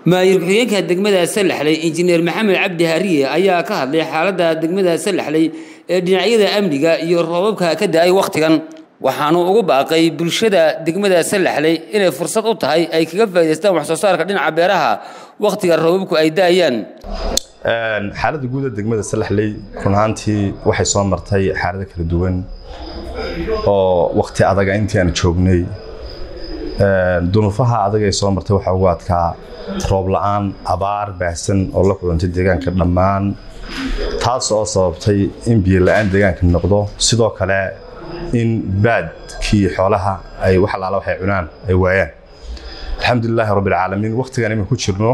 maayir ku-xigeenka degmada salaxley injineer maxamed cabdi hariye ayaa ka hadlay xaaladda degmada salaxley ee dhinacyada amniga iyo roobabka ka da-ay wakhtigan waxaanu ugu baaqay bulshada degmada salaxley inay fursad u tahay ay kaga faa'idaystaan wax soo saarka dhinaca beeraha wakhtiga roobabku ay da-ayaan xaaladda guud ee degmada salaxley run ahaantii waxay soo martay xaalado kala duwan oo wakhti adaga intii aan joognay dunuufaha adag ay soo martay waxaa ugu adkaa roob la-aan abaar baahsan oo la kulantay deegaanka dhammaan taas oo sababtay in biyo la-aan deegaanka noqdo sidoo kale in baadkii xoolaha ay wax alaala waxay cunaan ay waayaan alxamdulilaahi rabbilcaalamiin wakhtigan imin ku jirno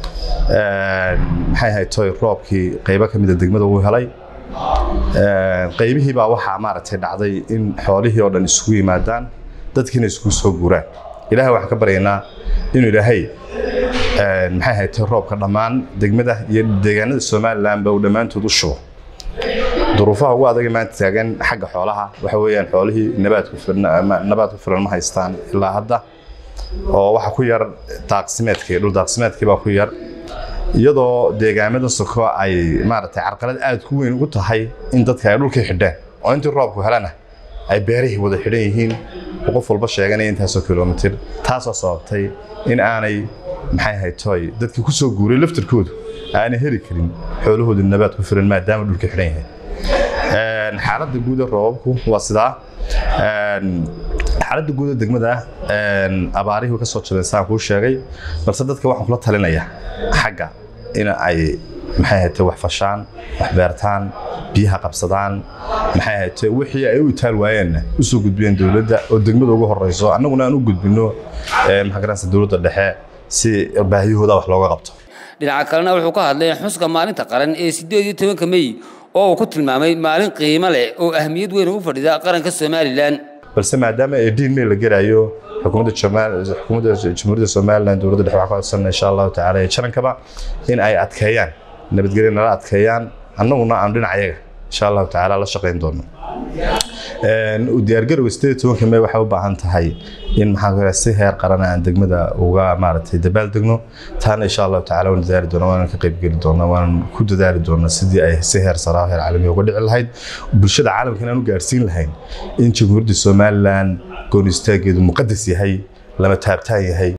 maxay ahayd toy roobkii qaybo ka mida degmada uu helay qaybihii baa waxaa maaragtay dhacday in xoolihii oo dhan isugu yimaadaan dadkiina isugu soo guuraan ilaahay waxaan ka baryaynaa inuu ilaahay maxay ahayd toy roobka dhammaan degmada iyo deegaanada somalilanba uu dhammaantood u shubo duruufaha ugu adaga maanta taagan xagga xoolaha waxa weeyaan xoolihii nabaadku nabaad ku filan ma haystaan ilaa hadda oo waxa ku yar daaqsimeedkii dhul daaqsimeedkii baa ku yar iyadoo deegaamada soko ay maaragtay carqalad aad ku weyn ugu tahay in dadka ay dhulkii xidheen oo intii roobku helana ay beerihii wada xidhan yihiin oo qof walba sheeganaya intaasoo kilomitir taasoo sababtay in aanay maxay ahayd toy dadkii ku soo guuray laftirkoodu aanay heli karin xoolahooda nabaad ku filan maadaama dhulkii xidhan yahay xaaladda guud ee roobabku waa sidaa xaaladda guud ee degmada abaarihii ka soo jabeen saan kuu sheegay balse dadka waxaan kula talinayaa xagga in ay maxay ahayd wax fashaan wax beertaan biyaha qabsadaan maxay ahayd wixii ay u itaal waayeenna usoo gudbiyeen dowladda oo degmada ugu horeyso annaguna aan u gudbino maxaa garanaysa dowladda dhexe si baahiyahooda wax looga qabto dhinaca kalena wuxuu ka hadlay xuska maalinta qaran ee sideed iyo tobanka mey oo uu ku tilmaamay maalin qiimo leh oo ahmiyad weyn ugu fadhida qaranka somalilan balse maadaama ee diin mey la gelayo xukuumadda xukuumadda jamhuuriyadda somalilan dowladda dhexe waxaa ku codsanna insha allahu tacaala iyo jarankaba in ay adkeeyaan nabadgelyo nala adkeeyaan annaguna aan dhinacayaga insha allahu tacaala la shaqayn doono diyaargarowga sideed tobanka mey waxay u baahan tahay in maxaa si heer qarana aan degmada uga maaragtay dabaal degno taana insha allahu tacaala waan dadaali doona waanan ka qaybgeli doona waanan ku dadaali doona sidii ay si heer saraa heer caalamiya uga dhici lahayd bulshada caalamkan aan u gaarsiin lahayn in jamhuuriyadda somalilan goon istaageedu muqadas yahay lama taabtaan yahay